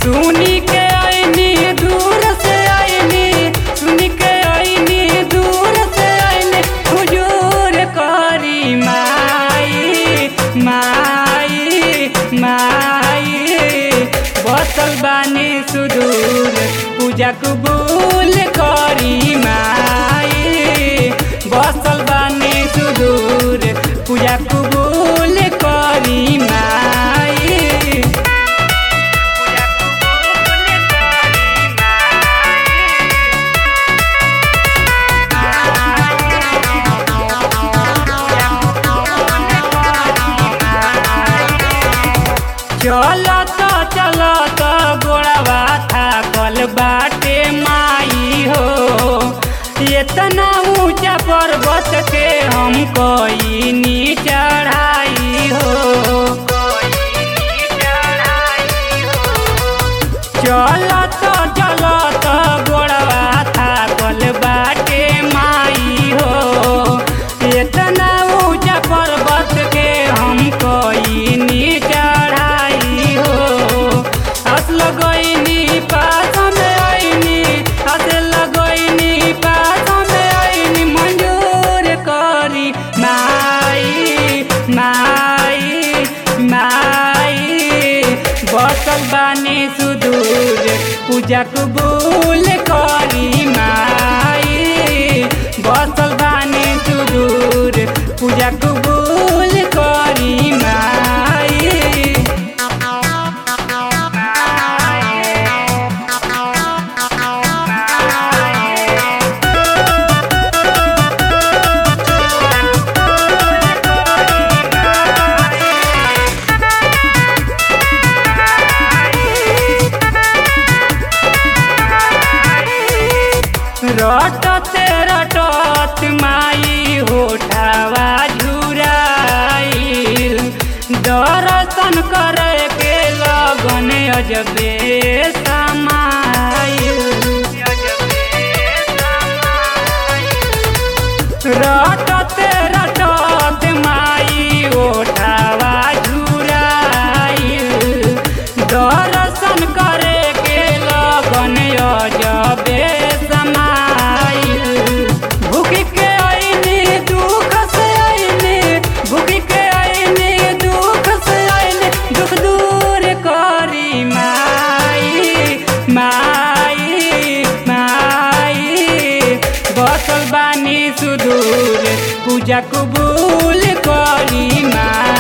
सुनी के आईनी दूर से आईनी सुनी के आईनी दूर से आईनी हुजूर करी माई माई माई बसल बानी सुदूर पूजा कबूल करी माई बसल बानी सुदूर पूजा कबूल करी माई चलत चलत गोड़वा थाकल बाटे माई हो इतना ऊंचा पर्वत के हम कईनी चढ़ाई हो चलत चलत गोड़वा थाकल बाटे माई हो इतना ऊंचा पर्वत के हम कईनी चढ़ाई हो हंस लगैनी पास में आईनी हंस लगैनी पास में आईनी मंजूर करी माई माई माई बसल बानी सुदूर पूजा कबूल करी माई बसल बानी सुदूर पूजा कबूल करी माई रटते रटत माई होठावा झुराइल दर्शन करे के लगन अजबे समाइल रटते रटत माई ओठावा झुराइल दर्शन करे के लगन अजबे समाइल भूख के आईनी दुख से आईनी भूख के आईनी दुख से आईनी दुख दूर करी माई माई माई बसल बानी सुदूर पूजा कबूल करी माई